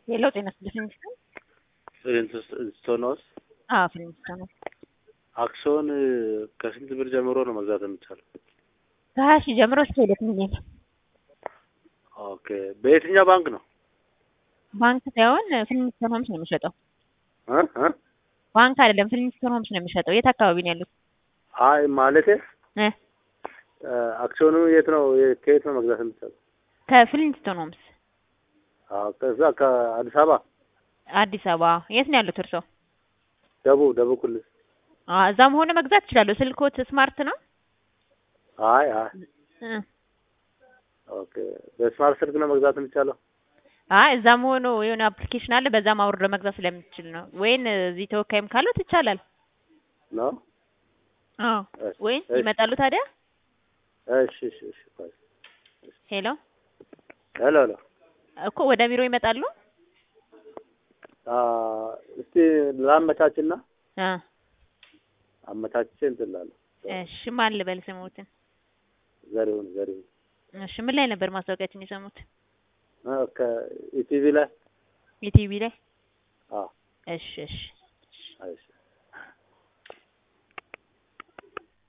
የለው ጤና ፊሊንግስተን ፍሊንትስቶን ውስጥ አዎ ፊሊንግስተን ነው። አክሲዮን ከስንት ብር ጀምሮ ነው መግዛት የሚቻለው? ከሀያ ሺህ ጀምሮ እስከ ሁለት ሚሊዮን ኦኬ በየትኛው ባንክ ነው? ባንክ ሳይሆን ፊሊንግስተን ሆምስ ነው የሚሸጠው። እ እ ባንክ አይደለም ፊሊንግስተን ሆምስ ነው የሚሸጠው። የት አካባቢ ነው ያሉት? አይ ማለቴ እ አክሲዮኑ የት ነው ከየት ነው መግዛት የሚቻለው? ከፊሊንግስተን ሆምስ አዎ ከዛ ከአዲስ አበባ አዲስ አበባ። የት ነው ያሉት እርስዎ? ደቡብ ደቡብ ክልል። አዎ እዛም ሆነ መግዛት ይችላሉ። ስልክዎት ስማርት ነው? አይ አይ እ ኦኬ በስማርት ስልክ ነው መግዛት የሚቻለው? አይ እዛም ሆኖ የሆነ አፕሊኬሽን አለ በዛም አውርዶ መግዛት ስለሚችል ነው። ወይን እዚህ ተወካይም ካሉት ይቻላል። ነው አዎ እሺ፣ ወይን እሺ። ይመጣሉ ታዲያ? እሺ እሺ እሺ ቆይ። ሄሎ ሄሎ ሄሎ እኮ ወደ ቢሮ ይመጣሉ? አ እስቲ ላመቻችና አ አመቻችቼ እንትን እላለሁ። እሺ ማን ልበል ስሙትን? ዘሪሁን ዘሪሁን እሺ ምን ላይ ነበር ማስታወቂያችን የሰሙት? እ ከኢቲቪ ላይ የቲቪ ላይ? አዎ እሺ እሺ እሺ